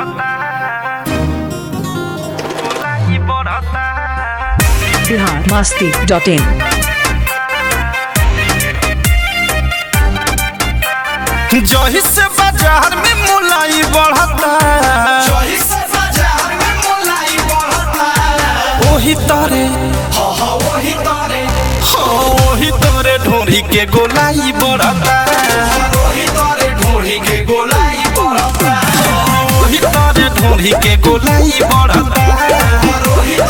Bihar Masti dot in जही से बाजार में मुलाई बढ़ता ओही तारे हाँ ओही तारे ढोरी के गोलाई बढ़ता ओही तारे ढोरी के गोलाई बढ़ता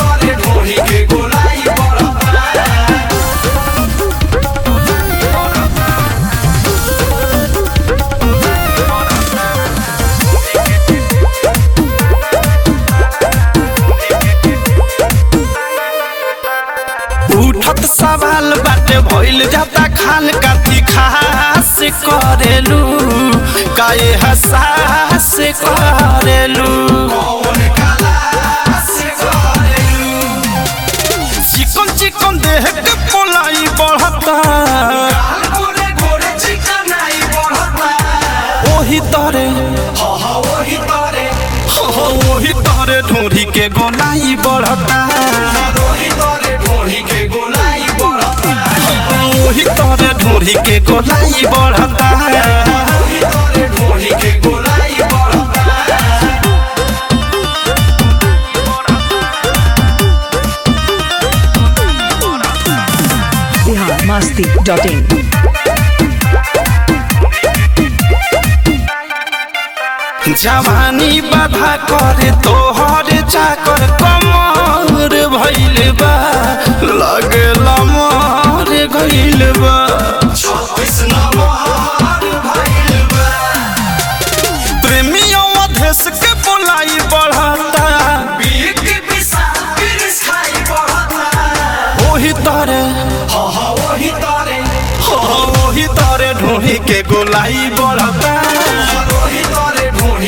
उठत सवाल बाटे भइल जाता खाल काथी खास करेलू काए हसास करेलू चिकन चिकन देह के पोलाई बढ़ता ओही तरे हाँ, ओही तरे ढोरी के गोलाई बढ़ता ओही तरे ढोरी के गोलाई बढ़ता बिहार मस्ती डॉट इन जवानी बाधा करे तोहर चाकर कमर भइल बा लगे लमर गइल बा प्रेमियों अधेश के बोलाई बढ़ता ओही तारे हाँ, ओही तारे ढोही के गोलाई बढ़ता ओही तारे ढोरी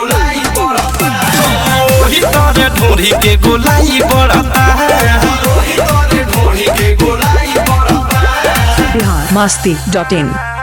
के गोलाई बढ़ता बिहार मस्ती डॉट इन